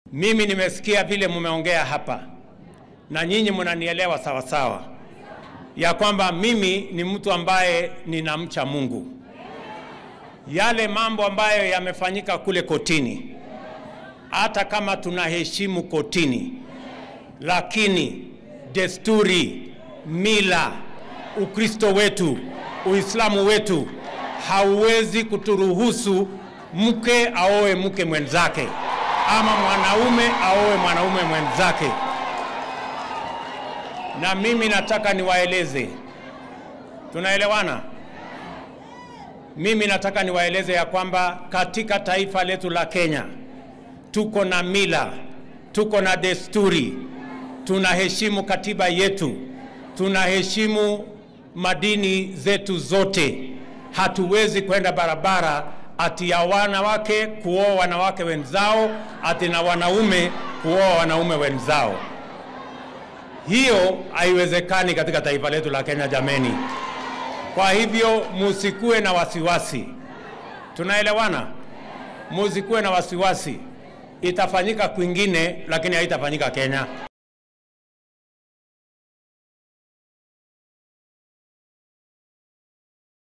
Mimi nimesikia vile mumeongea hapa na nyinyi mnanielewa sawa sawa, ya kwamba mimi ni mtu ambaye ninamcha Mungu. Yale mambo ambayo yamefanyika kule kotini, hata kama tunaheshimu kotini, lakini desturi, mila, Ukristo wetu, Uislamu wetu hauwezi kuturuhusu mke aoe mke mwenzake ama mwanaume aoe mwanaume mwenzake. Na mimi nataka niwaeleze, tunaelewana? Mimi nataka niwaeleze ya kwamba katika taifa letu la Kenya tuko na mila, tuko na desturi, tunaheshimu katiba yetu, tunaheshimu madini zetu zote. Hatuwezi kwenda barabara ati ya wanawake kuoa wanawake wenzao, ati na wanaume kuoa wanaume wenzao. Hiyo haiwezekani katika taifa letu la Kenya, jameni. Kwa hivyo musikuwe na wasiwasi, tunaelewana? Musikuwe na wasiwasi, itafanyika kwingine, lakini haitafanyika Kenya.